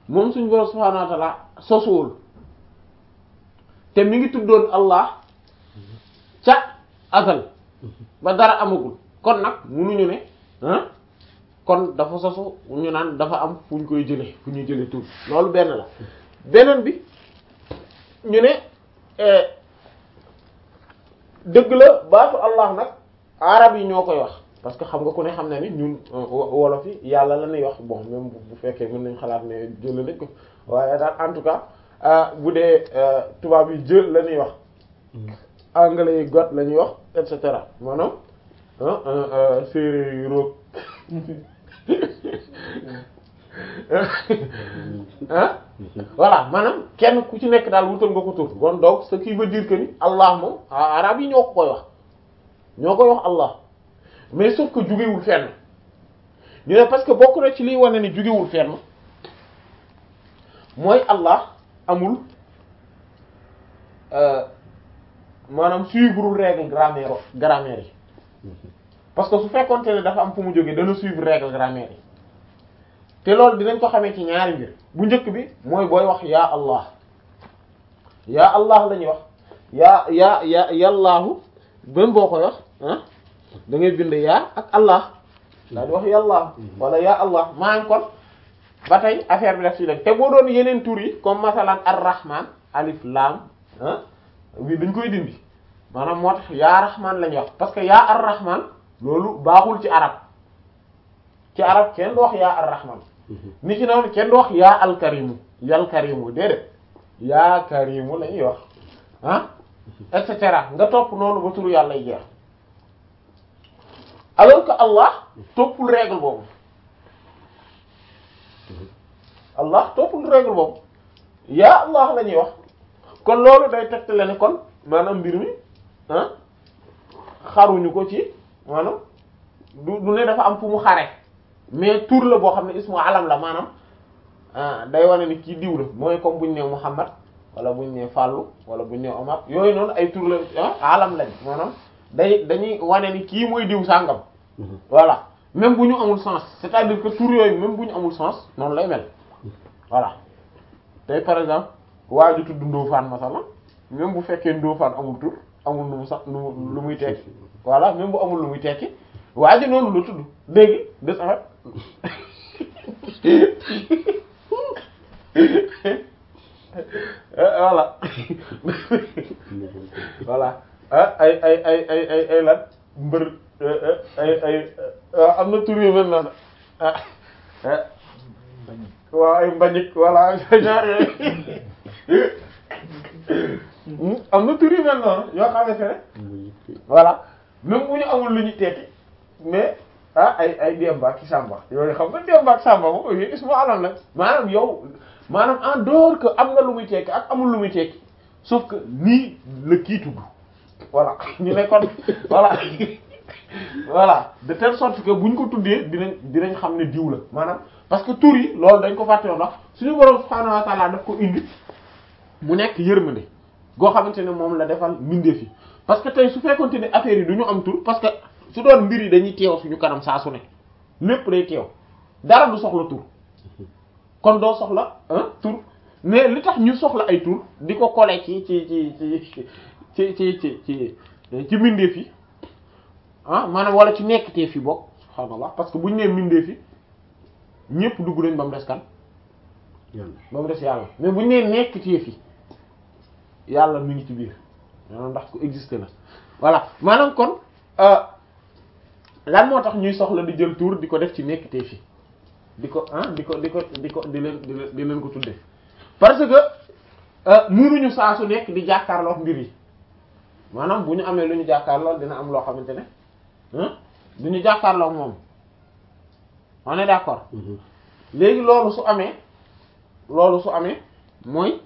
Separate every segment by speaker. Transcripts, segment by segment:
Speaker 1: moom suñu borom subhaanahu wa ta'ala sosuwul te mi ngi tuddoon Allah ca azal ba dara amagul kon nag munuñu ne ah kon dafa sosu ñu naan dafa am fu ñu koy jële fu ñuy jële tur loolu benn la beneen bi ñu ne dëgg la baatu Allah nag arab yi ñoo koy wax parce que xam nga ku ne xam na ni ñun wolof yi yàlla la ñuy wax bon même bu fekkee mën nañ xalaat ne jël nañ ko waaye daal en tout cas bu dee tubaab yi jël la ñuy wax anglais yi got la ñuy wax et cetera maanaam séeréer yi roog ah voilà maanaam kenn ku ci nekk daal wutal nga ko tur kon donc ce qui veut dire que ni Allah moom arab yi ñoo ko koy wax ñoo koy wax Allah mais sauf que jugewul fenn ñu ne parce que bokk na ci liy wane ni jugewul fenn mooy Allah amul maanaam suivre règle grammaire grammaire yi parce que su fekkoonte ne dafa am fu mu jógee dana suivre règle grammaire yi te loolu dinañ ko xamee ci ñaari mbir bu njëkk bi mooy booy wax yaa Allah yaa Allah la ñuy wax yaa yaa ya yàllaahu bam boo koy wax ah da ngay bind yaa ak Allah daa di wax yàllaahu wala yaa Allah maanaam kon ba tey affaire bi daf ci dem te boo doon yeneen tur yi comme masalan ar-rahman alif lam ah bi dañ koy dindi maanaam moo tax yaa rahman la ñuy wax parce que yaa ar-rahman loolu baaxul ci arab ci arab kenn du wax yaa ar-rahman ni ki noonu kenn du wax yaa al-karimu yal karimu déedéet yaa karimu la ñuy wax ah et cetera nga topp noonu ba turu yàlla jeex alors que Allah toppul règle boobu Allah toppul règle boobu yaa Allah la ñuy wax kon loolu day tegtale ne kon maanaam mbir mi ah xaruñu ko ci maanaam du du ne dafa am fu mu xare mais tur la boo xam ne ismu alam la maanaam day wane ni kii diw la mooy comme buñ ne Muhammad wala buñ ne Fallou wala buñ ne Omar yooyu noonu ay tur la alam lañ maanaam day dañuy wane ni kii mooy diw sàngam voilà même bu ñu amul sens c'est-à-dire que tur yooyu même bu ñu amul sens noonu lay mel voilà tey par exemple waa ju tudd Ndofane masala même bu fekkee Ndofane amul tur amul lu mu sax lu lu muy tekki voilà même bu amul lu muy tekki waa ji noonu la tudd dégg de saxat voilà voilà ah ay ay ay ay ay ay lan mbër ay ay am na tur yu mel noonu ah waaw ay mbañik voilà genre am na tur yu mel noonu yoo xamante ne voilà même bu ñu amul lu ñu tekki mais ah ay ay Demba ak Samba yooyu xam nga Demba ak Samba moom yooyu ismu alam la maanaam yow maanaam en dehors que am na lu muy tekki ak amul lu muy tekki sauf que nii la kii tudd voilà ñu ne kon voilà voilà de telle sorte que buñ ko tuddee dinañ dinañ xam ne diw la maanaam parce que tur yi loolu dañ ko fàtte woon ndax suñu borom subhaanahu wa ta'ala daf ko indi mu nekk yërmande goo xamante ne moom la defal mbindeef yi parce que tey su fekkonte ne affaire yi du ñu am tur parce que su doon mbir yi dañuy teew suñu kanam saa su ne lépp day teew dara du soxla tur kon doo soxla ah tur mais li tax ñu soxla ay tur di ko coller ci ci ci ci ci ci ci ci ci mbindeef yi ah maanaam wala ci nekkteef yi bokk subhaanallah parce que bu ñu nee mbindeef yi ñépp dugg nañ ba mu des kan ba mu des yàlla mais bu ñu nee nekkteef yi yàlla mi ngi ci biir maanaam ndax ko existé na voilà maanaam kon lan moo tax ñuy soxla di jël tur di ko def ci nekkteef yi di ko ah di ko di ko di ko di leen di leen ko tuddee parce que mënuñu saa su nekk di jàkkaarloo mbir yi maanaam bu ñu amee lu ñu jàkkaarloo dina am loo xamante ne du ñu jàkkaarloo moom on est d'accord léegi loolu su amee loolu su amee mooy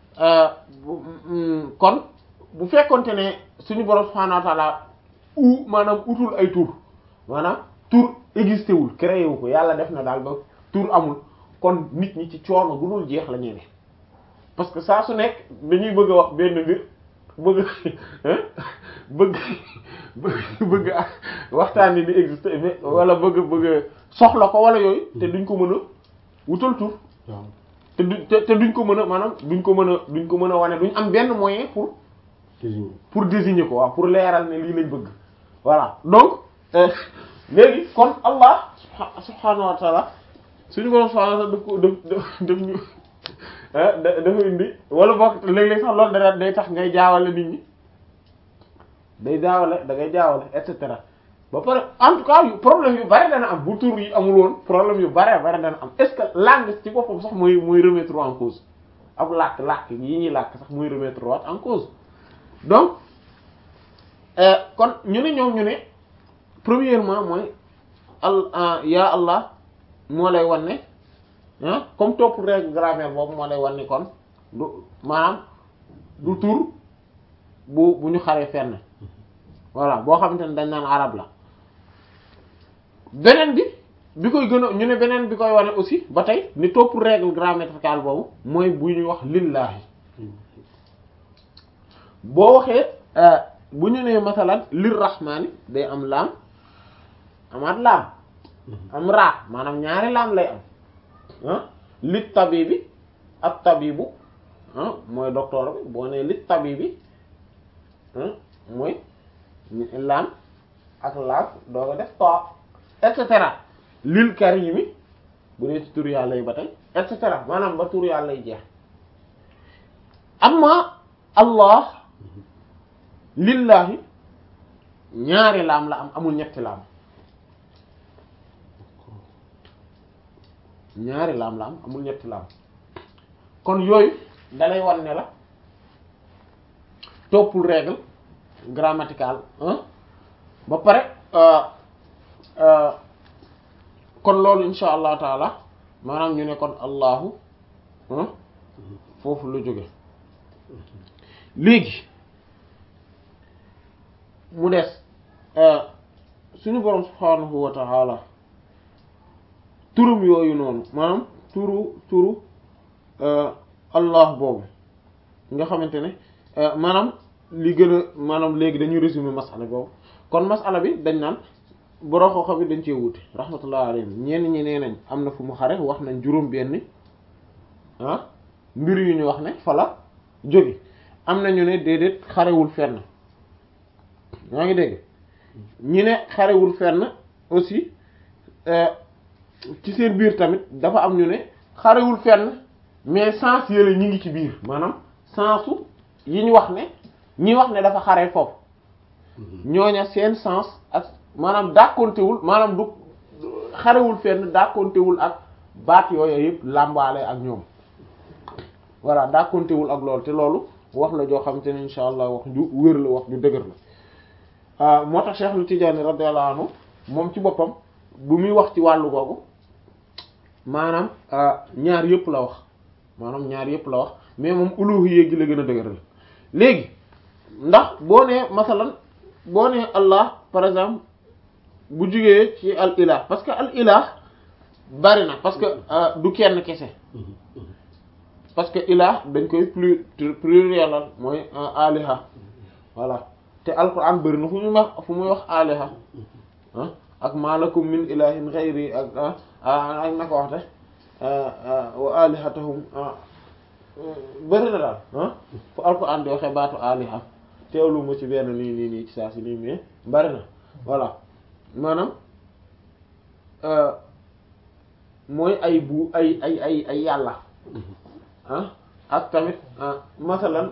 Speaker 1: kon bu fekkonte ne suñu borom subhanahu wa ta'ala u maanaam utul ay tur maanaam tur existé wul créé wu ko yàlla def na daal ba tur amul kon nit ñi ci coono gu dul jeex la ñuy ne parce que saa su nekk dañuy bëgg a wax benn mbir bëgg bëgg bëgg waxtaan ni di existé mais wala bëgg bëgg soxla ko wala yooyu te duñ ko mën a wutal tur te du te te duñ ko mën a maanaam duñ ko mën a duñ ko mën a wane duñ am benn moyen pour pour désigner ko waaw pour leeral ne lii lañ bëgg voilà donc léegi kon Allah subhanahu wa ta'ala suñu borom subhanahu wa ta'ala daf ko daf daf ñu dafa indi wala bokk léeg-léeg sax loolu da day tax ngay jaawale nit ñi day jaawale da ngay jaawale et cetera ba pare en tout cas yu problème yu bari dana am bu tur yi amul woon problème yu bari bari dana am est-ce que langue ci boppam sax mooy mooy remettre en cause ab làkk làkk yi ñuy làkk sax mooy remettre waat en cause donc kon ñu ne ñoom ñu ne premièrement mooy al ya Allah moo lay wan ne ah comme topp règle grammaire boobu moo lay wan ni kon du maanaam du tur bu bu ñu xaree fenn voilà boo xamante ne dañ naan arab la beneen bi bi koy gën a ñu ne beneen bi koy wane aussi ba tey ni topp règle grammaticale boobu mooy bu ñuy wax lillahi boo waxee bu ñu nee masalan lir rahmani day am laam amaat laam am raa maanaam ñaari laam lay am ah lit tabibi ak tabibu ah mooy docteur bi boo nee lit tabibi mooy laam ak laam doo ko def to et cetera lil karimi bu dee ci tur yàlla yi ba tey et cetera maanaam ba tur yàlla yi jeex amma allah lillahi ñaari laam la am amul ñetti laam ñaari laam la am amul ñetti laam kon yooyu dalay wan ne la toppul règle grammaticale ba pare kon loolu insha allah taala maanaam ñu ne kon allahu foofu lu jóge léegi mu des suñu borom subhanahu wa ta'ala turum yooyu noonu maanaam turu turu allah boobu nga xamante ne maanaam li gën a maanaam léegi dañuy résumer masala boobu kon masala bi dañ naan borom xooxa bi dañ cee wuute rahmatullah alayhim ñenn ñi nee nañ am na fu mu xare wax nañ juróom benn ah mbir yu ñu wax ne fa la jóge am na ñu ne déedéet xarewul fenn yaa ngi dégg ñi ne xarewul fenn aussi ci seen biir tamit dafa am ñu ne xarewul fenn mais sens yële ñi ngi ci biir maanaam sensu yi ñu wax ne ñi wax ne dafa xare foofu ñooña seen sens ak maanaam dàkkontewul maanaam du xarewul fenn dàkkontewul ak baat yooyu yëpp làmbaale ak ñoom voilà dàkkontewul ak loolu te loolu wax la joo xamante ne insha allah wax ju wér la wax ju dëgër la moo tax Cheikh Tidiane radiyallahu anhu moom ci boppam bu muy wax ci wàllu googu maanaam ñaar yëpp la wax maanaam ñaar yëpp la wax mais moom uluhiyya gi la gën a dëgëral léegi ndax boo nee masalan boo nee Allah par exemple bu jugee ci al ilah parce que al ilah bari na parce que du kenn kese parce que ilah dañ koy plus pluriel mooy aliha voilà te alquran bari na fu muy wax fu muy wax aliha ah ak malakum min ilahin ghayri ak ak naka waxte wa alihatahum bëri na daal ah fu alquran di waxee baatu aliha teewlu ma ci benn nii nii nii ci saa si nii mais bëri na voilà maanaam mooy ay bu ay ay ay ay yàlla ah ak tamit masalan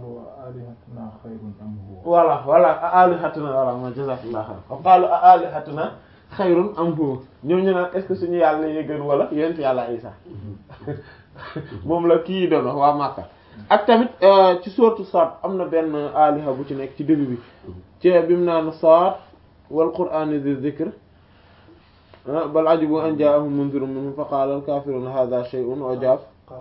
Speaker 1: voilà voilà alihatuna voilà ma jazakallah xayr wa qalu alihatuna xayrun am huwa ñoom ñu naan est-ce que suñu yàlla yee gën wala yent yàlla Isa moom la kii doon wax waa Makka ak tamit ci sourate Sad am na benn aliha bu ci nekk ci début bi ci bi mu naan Sad wal qur'ani dhi dhikr bal ajibu an ja'ahum munzirun minhum fa qala al kafiruna hadha shay'un ujab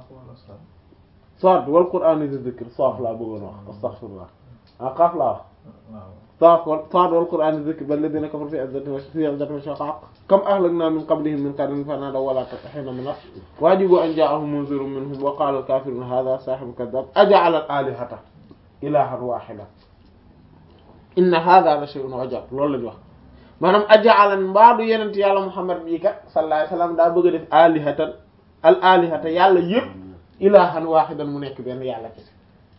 Speaker 1: Sad wal qur'ani dhi dhikr Saaf laa bëggoon wax astaghfirullah ah Qaaf laa wax Saaf wal Saad wal qur'ani dhi dhikr bal ladhina kafaru fi 'izzatin wa fi 'izzatin wa shiqaq kam ahlakna min qablihim min qarnin fanadaw wa la hina manas wa ajibu an ja'ahum munzirun minhum wa qala al kafiruna hadha sahirun kadhab aja'ala al alihata ilahan wahida inna hadha la shay'un ujab loolu lañu wax maanaam aja'alan mbaadu yenent yàlla Muhammad bii kat sallallahu alayhi wasallam daa bëgg a def alihatan al alihata yàlla yépp ilahan wahidan mu nekk benn yàlla kese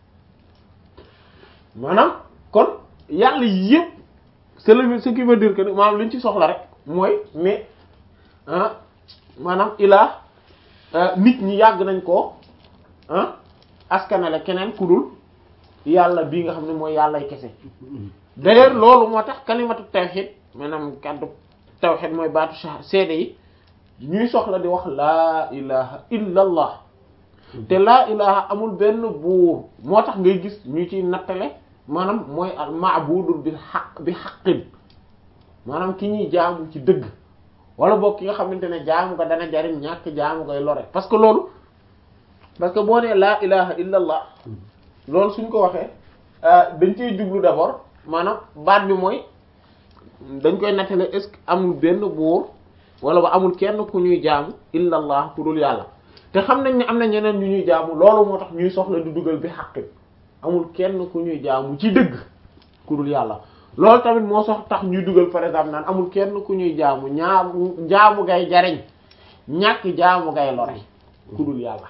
Speaker 1: maanaam kon yàlla yépp c'est le ce qui veut dire que maanaam li ñu ci soxla rek mooy mais ah maanaam ilah nit ñi yàgg nañ ko ah askanale keneen ku dul yàlla bii nga xam ne mooy yàllay kese d'ailleurs loolu moo tax kalimatu tawhid maanaam kàddu tawhid mooy baatu sa seede yi ñuy soxla di wax laa ilaha illa allah te laa ilaha amul benn buur moo tax ngay gis ñu ciy nattale maanaam mooy al ma'budu bi xaq bi xaqin maanaam ki ñuy jaamu ci dëgg wala boog ki nga xamante ne jaamu nga dana jariñ ñàkk jaamu ngay lore parce que loolu parce que boo nee laa ilaha illa allah loolu suñ ko waxee dañ cey jublu d'abord maanaam baat bi mooy dañ koy nattale est-ce que amul benn buur wala ba amul kenn ku ñuy jaamu illa allah ku dul yàlla te xam nañ ne am na ñeneen ñu ñuy jaamu loolu moo tax ñuy soxla di dugal bi xaqin amul kenn ku ñuy jaamu ci dëgg ku dul yàlla loolu tamit moo sox tax ñuy dugal par exemple naan amul kenn ku ñuy jaamu ñaamu jaamu gay jariñ ñàkk jaamu gay lore ku dul yàlla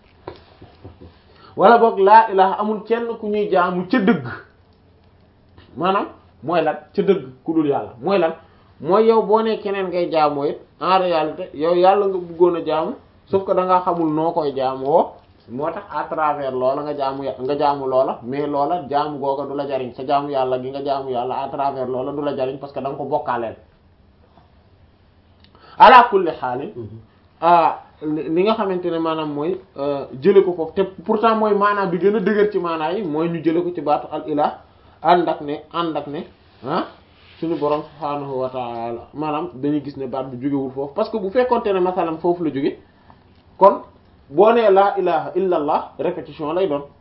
Speaker 1: wala boog laa ilaha amul kenn ku ñuy jaamu ca dëgg maanaam mooy lan ca dëgg ku dul yàlla mooy lan mooy yow boo nee keneen ngay jaamoo it en réalité yow yàlla nga bëggoon a jaamu sauf que da ngaa xamul noo koy jaamoo moo tax à travers loola nga jaamu nga jaamu loola mais loola jaamu googa du la jariñ sa jaamu yàlla gi nga jaamu yàlla à travers loola du la jariñ parce que da nga ko bokkaaleel ala kulli xaalin li nga xamante ne maanaam mooy jële ko foofu te pourtant mooy maanaam bi gën a dëgër ci maanaa yi mooy ñu jële ko ci baatu al ilah ànd ak ne ànd ak ne ah suñu borom subhaanahu wa taala maanaam dañuy gis ne baat bi jógewul foofu parce que bu fekkonte ne masalan foofu la jóge kon boo nee laa ilaha illa allah répétition lay doon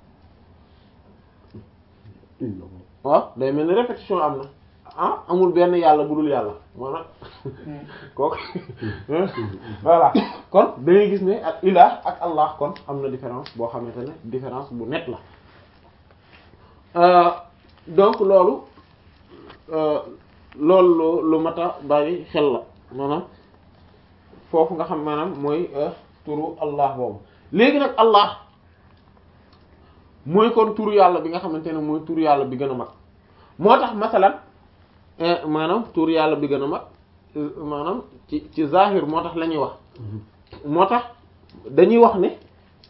Speaker 1: waaw day mel ni répétition am na ah amul benn yàlla bu dul yàlla maanaam kooku voilà kon da ngay gis ne ak ilah ak allah kon am na différence boo xamante ne différence bu net la donc loolu loolu lu mat a bàyyi xel la maanaam foofu nga xam maanaam mooy turu allah boobu léegi nag allah mooy kon turu yàlla bi nga xamante ne mooy turu yàlla bi gën a mag moo tax masalan maanaam turu yàlla bi gën a mag maanaam ci ci zahir moo tax la ñuy wax moo tax dañuy wax ne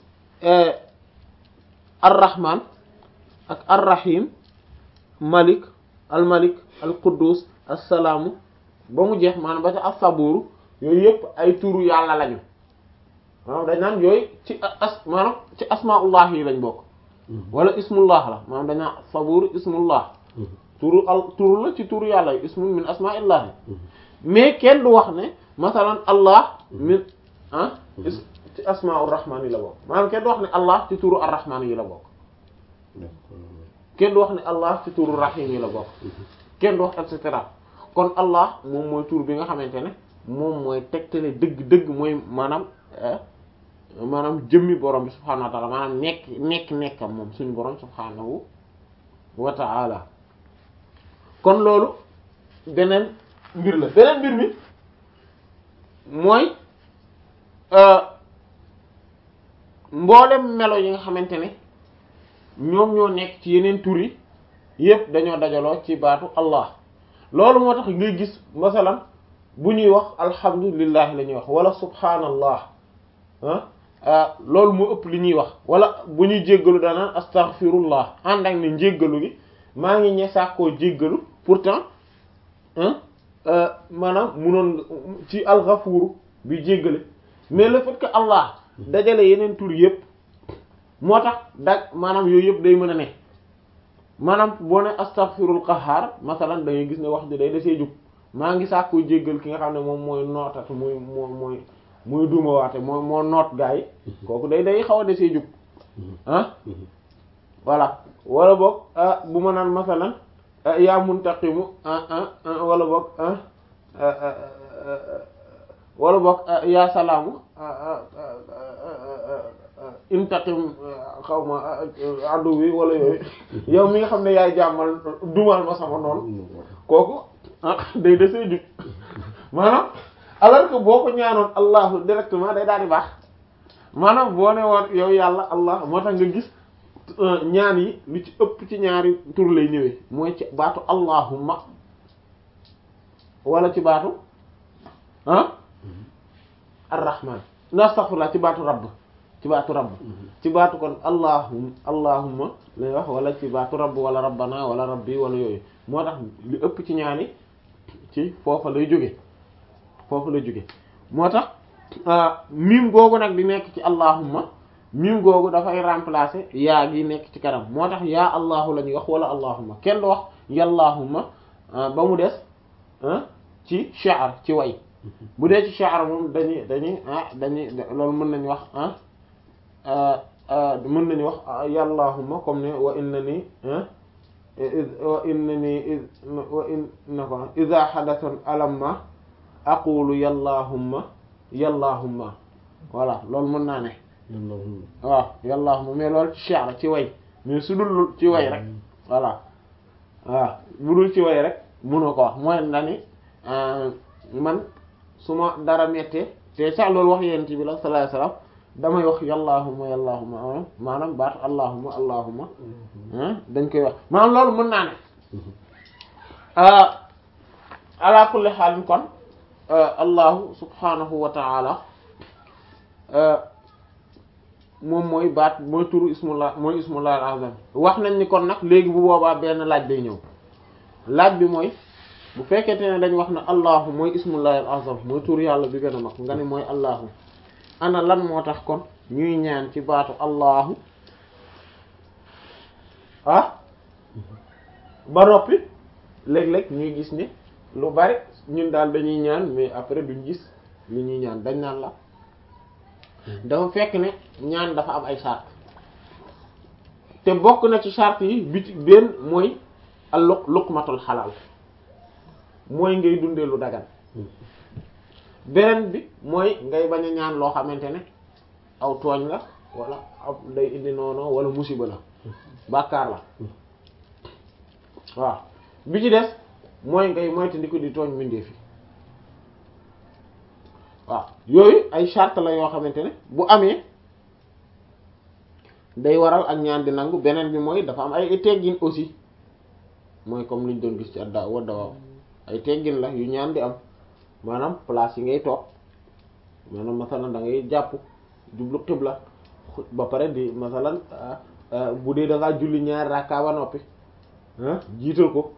Speaker 1: ar-rahman ak ar-rahim malik al malik al quddus assalaamu ba mu jeex maanaam ba ca as-saburu yooyu yëpp ay turu yàlla lañu maanaam dañ naan yooyu ci as maanaam ci asmaullah yi lañ bokk wala ismullah la maanaam dañ naan sabur ismullah turu al turu la ci turu yàlla yi ismun min asmaillah mais kenn du wax ne masalan allah min ah ci asmaur rahman yi la bokk maanaam kenn du wax ne allah ci turu ar-rahman yi la bokk kenn du wax ne allah ci turu rahim yi la bokk kenn du wax et cetera kon allah moom mooy tur bi nga xamante ne moom mooy tegtale dëgg-dëgg mooy maanaam maanaam jëmmi borom bi subhaanahu wa taala maanaam nekk nekk nekkam moom suñu borom subhaanahu wa taala kon loolu beneen mbir la beneen mbir mi mooy mboolem melo yi nga xamante ne ñoom ñoo nekk ci yeneen tur yi yépp dañoo dajaloo ci baatu allah loolu moo tax ngay gis masalan bu ñuy wax alhamdulilah la ñuy wax wala subhanallah ah loolu moo ëpp li ñuy wax wala bu ñuy jéggalu daanaan astaghfirullah ànd ak ne njéggalu gi maa ngi ñe sàkkoo jéggalu pourtant maanaam munoon ci alxafuuru bi jéggale mais le fait que allah dajale yeneen tur yépp moo tax dag maanaam yooyu yëpp day mën a ne maanaam boo ne astaghfirul qahhar masalan da ngay gis ne wax ji day desee jug maa ngi sàkku jéggal ki nga xam ne moom mooy nootat mooy moo mooy mooy duuma waate moo moo noot gaa yi kooku day day xaw a desee jug ah voilà wala boog bu ma naan masalan yaa muntaqimu wala boog wala boog yaa salaamu intaqim xaw ma addu wi wala yooyu yow mi nga xam ne yaay jàmmal dumal ma sama noonu kooku day desee jug maanaam alors que boo ko ñaanoon allahu directement day daal di baax maanaam boo ne woon yow yàlla allah moo tax nga gis ñaan yi lu ci ëpp ci ñaari tur lay ñëwee mooy ci baatu allahumma wala ci baatu ah arrahman na astaghfirullah ci baatu rabb ci baatu rabb ci baatu kon allahum allahumma lay wax wala ci baatu rabb wala rabbana wala rabbi wala yooyu moo tax li ëpp ci ñaani ci foofa lay jóge foofu lay jóge moo tax mim googu nag di nekk ci allahumma mim googu dafay remplacer yaa gi nekk ci kanam moo tax yaa allahu la ñuy wax wala allahumma kenn du wax yallahumma ba mu des ci sha'r ci way bu dee ci sha'r moom dañuy dañuy ah dañuy loolu mën nañu wax ah mën nañu wax yallahumma comme ne wa innani wa innani wa inna ko idha hadathan alamma aqulu yallahumma yallahumma voilà loolu mën naa ne waaw yallahumma mais loolu ci shi'r ci way mais su dul ci way rek voilà waaw bu dul ci way rek mënoo ko wax mooy na ni man su ma dara mettee te sax loolu wax yent bi la sallallahu alayhi wasallam damay wax yallahumma yallahumma maanaam baatu allahumma allahumma dañ koy wax maanaam loolu mën naa ne ala kulli xaalin kon allahu subhanahu wa ta'ala moom mooy baat mooy turu ismullah mooy ismullah al-azam wax nañ ni kon nag léegi bu boobaa benn laaj day ñëw laaj bi mooy bu fekkente ne dañ wax ne allahu mooy ismullah al-azam mooy turu yàlla bi gën a mag nga ne mooy allahu ana lan moo tax kon ñuy ñaan ci baatu allahu ah ba noppi léeg-léeg ñuy gis ni lu bari ñun daal dañuy ñaan mais après duñ gis li ñuy ñaan dañ naan la dafa fekk ne ñaan dafa am ay charte te bokk na ci charte yi bi ci benn mooy al luq luqmatul xalaal mooy ngay dundee lu dagan beneen bi mooy ngay bañ a ñaan loo xamante ne aw tooñ la wala ab day indi noonu wala musiba la bàkkaar la waaw bi ci des mooy ngay moytandiku di tooñ mbindeef yi waaw yooyu ay charte la yoo xamante ne bu amee day waral ak ñaan di nangu beneen bi mooy dafa am ay teggin aussi mooy comme liñ doon gis ci adda wadda waaw ay teggin la yu ñaan di am maanaam place yi ngay toog maanaam masalan da ngay jàpp jublu xibla ba pare di masalan bu dee da ngaa julli ñaari rakka ba noppi jiital ko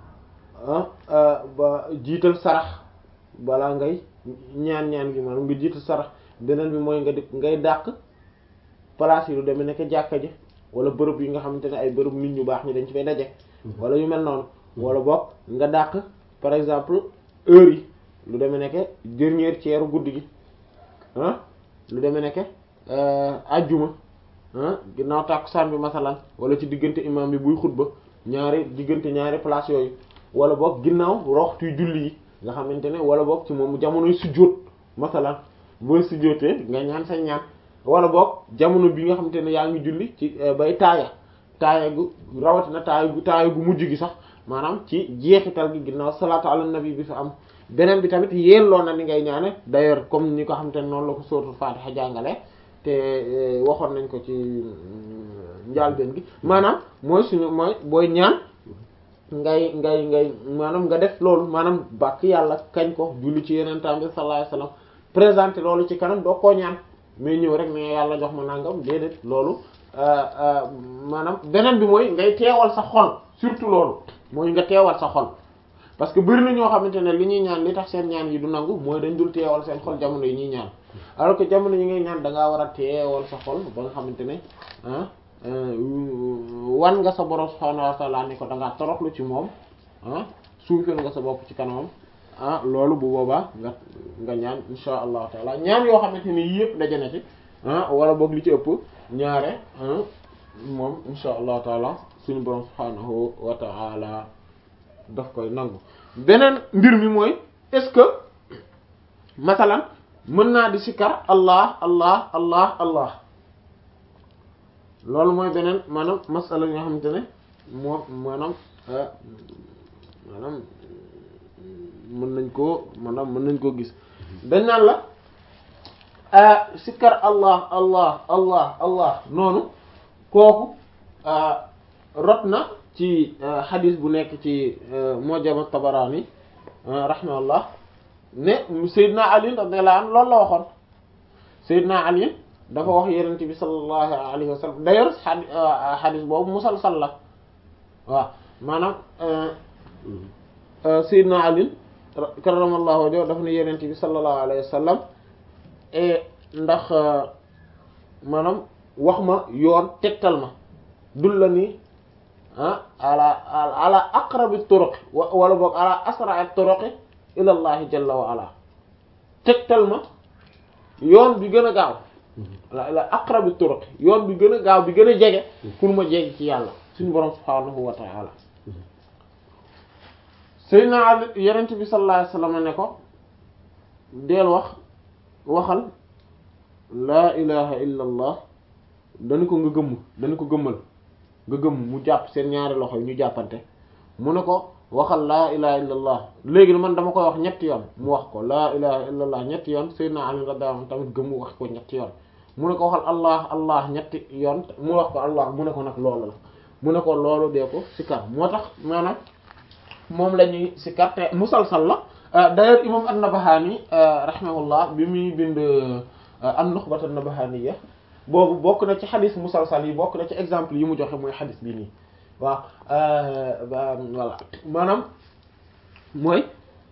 Speaker 1: ba jiital sarax balaa ngay ñaan ñaan gi maanaam nga jiital sarax beneen bi mooy nga di ngay dàq place yi lu demee nekk jàkka ji wala bërëb yi nga xamante ne ay bërëb nit ñu baax ñi dañ ci fay daje wala yu mel noonu wala boog nga dàq par exemple heure yi lu demee nekk dernier tiers guddi gi ah lu demee nekk ajjuma ah ginnaaw tàkkusaan bi masalan wala ci diggante imam bi buy xutba ñaari diggante ñaari place yooyu wala boog ginnaaw roxtuy julli yi nga xamante ne wala boog ci moom jamonoy sujjóot masalan booy sujjóotee nga ñaan sa ñaan wala boog jamono bi nga xamante ne yaa ngi julli ci bay taaya taaya gu rawatina taaya gu taaya gu mujj gi sax maanaam ci jeexital gi ginnaaw salaatu ala nabi bi fa am beneen bi tamit yelloo na ni ngay ñaane d'ailleurs comme ni ko xamante ne noonu la ko sóoratul Fatiha jàngale te waxoon nañ ko ci njaalbeen gi maanaam mooy suñu mooy booy ñaan ngay ngay ngay maanaam nga def loolu maanaam bàkk yàlla kañ ko julli ci yeneen tam bi sallallahu alayhi wasallam présenter loolu ci kanam doo koo ñaan mais ñëw rek ne yàlla jox ma nangam déedéet loolu maanaam beneen bi mooy ngay teewal sa xol surtout loolu mooy nga teewal sa xol parce que bëri na ñoo xamante ne li ñuy ñaan li tax seen ñaan yi du nangu mooy dañ dul teewal seen xol jamono yi ñuy ñaan alors que jamono yi ngay ñaan da ngaa war a teewal sa xol ba nga xamante ne ah wan nga sa borom subhaanahu wa ta'ala ni ko da ngaa toroxlu ci moom ah suufeel nga sa bopp ci kanamam ah loolu bu boobaa nga nga ñaan insha allahu taala ñaan yoo xamante ni yëpp daje na ci ah wala boog li ci ëpp ñaare moom insha allahu taala suñu borom subhaanahu wa ta'ala daf koy nangu beneen mbir mi mooy est-ce que masalan mën naa di sikkar allah allah allah allah loolu mooy beneen maanaam masala yoo xamante ne moo maanaam maanaam mën nañ koo maanaam mën nañ koo gis dañ naan la sikkar allah allah allah allah noonu kooku rot na ci xadis bu nekk ci mujam Tabarani rahimahullah ne Seydina Ali radiyallahu anhu loolu la waxoon Seydina Ali dafa wax Yonent bi sallallahu alayhi wa sallam d'ailleurs xadis boobu musalsal la waaw maanaam Seydina Ali karramallahu wajhahu dafa ne Yonent bi sallallahu alayhi wa sallam ndax maanaam wax ma yoon tegtal ma dul la ni ah ala ala aqrabi turuqi wala boog ala asra'i turuqi ila allahi jalla wa ala tegtal ma yoon bi gën a gaaw ala aqrabi turuqi yoon bi gën a gaaw bi gën a jege pour ma jege ci yàlla suñu borom subhanahu wa ta'ala Seydina Ali yonent bi sallallahu alayhi wasallam ne ko deel wax waxal laa ilaha illa allah dañu ko nga gëmm dañu ko gëmmal nga gëmm mu jàpp seen ñaari loxo yi ñu jàppante mu ne ko waxal laa ilaha illa allah léegi man dama koy wax ñetti yoon mu wax ko laa ilaha illa allah ñetti yoon Seydina Ali radiyallahu anhu tamit gëmm wax ko ñetti yoon mu ne ko waxal allah allah ñetti yoon mu wax ko allah mu ne ko nag loolu la mu ne ko loolu dee ko sikar moo tax maanaam moom la ñuy sikar te musalsal la d'ailleurs imam an-Nabahani rahimahullah bi muy bind an-Nukhbat an-Nabahaniya boobu bokk na ci xadis musalsal yi bokk na ci exemple yi mu joxe mooy xadis bii nii waaw voilà maanaam mooy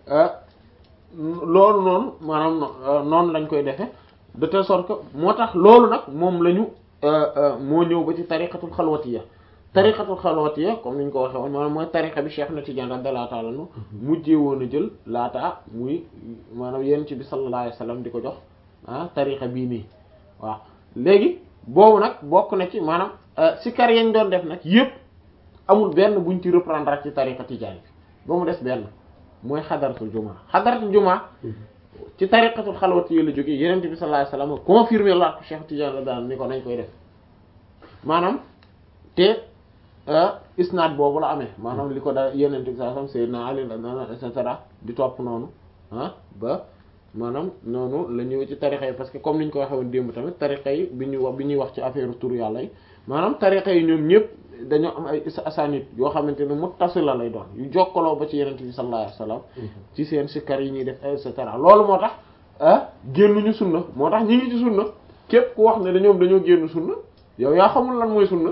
Speaker 1: loolu noonu maanaam noonu lañ koy defe de telle sorte que moo tax loolu nag moom la ñu moo ñëw ba ci tariqatul xalwatiya tariqatul xalwatiya comme ni ñu ko waxee woon maanaam mooy tariqa bi Cheikh na Tidiane radiyallahu ta'ala anhu mujjee woon a jël laata muy maanaam yéen ci bi sallallahu alayhi wasallam di ko jox ah tariqa bii nii waaw léegi boobu nag bokk na ci maanaam sikar yañ doon def nag yëpp amul benn buñ ci reprendre ak ci tariqa Tidiane bi ba mu des benn mooy xadaratul jumaa xadaratul jumaa ci tariqatul xalwatiya la jógee yeneen bi sallallahu alayhi wasallam confirmé la ko Cheikh Tidiane la daan ni ko nañ koy def maanaam te isnaad boobu la amee maanaam li ko da yeneen bi sallallahu alayhi wasallam Sayyidina Ali et cetera di topp noonu ah ba maanaam noonu la ñëwee ci tarixa yi parce que comme ni ñu ko waxee woon démb tamit tarixa yi bi ñuy wax bi ñuy wax ci affaire tur yàlla yi maanaam tarixa yi ñoom ñëpp dañoo am ay asanit yoo xamante ne muttasila lay doon yu jokkaloo ba ci yenente bi sallallahu alayhi wasallam ci seen sikkar yi ñuy def et cetera loolu moo tax ah génnuñu sunna moo tax ñi ngi ci sunna képp ku wax ne dañoom dañoo génn sunna yow yaa xamul lan mooy sunna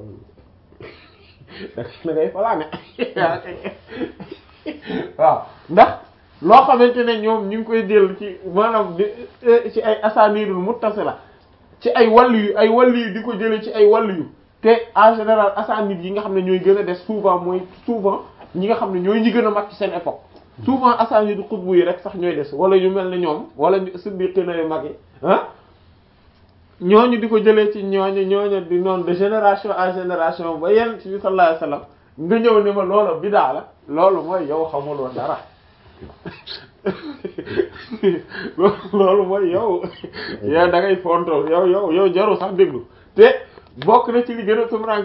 Speaker 1: da ngay falaane waaw ndax loo xamante ne ñoom ñu ngi koy jël ci maanaam ci ay asanidul muttasila ci ay wàllu yu ay wàllu yu di ko jëlee ci ay wàllu yu te en général asanid yi nga xam ne ñooy gën a des souvent mooy souvent ñi nga xam ne ñooy ñi gën a mag ci seen époque souvent asanidu xutbu yi rek sax ñooy des wala ñu mel ne ñoom wala siddiqina yu mag yi ah ñooñu di ko jëlee ci ñooñu ñooñu di noonu de génération en génération ba yenn ci sallallahu alayhi wasallam nga ñëw ne ma loolu bidaa la loolu mooy yow xamuloo dara loolu mooy yow yow da ngay fontoo yow yow yow jaru sax déglu te bokk na ci li gën a tumrank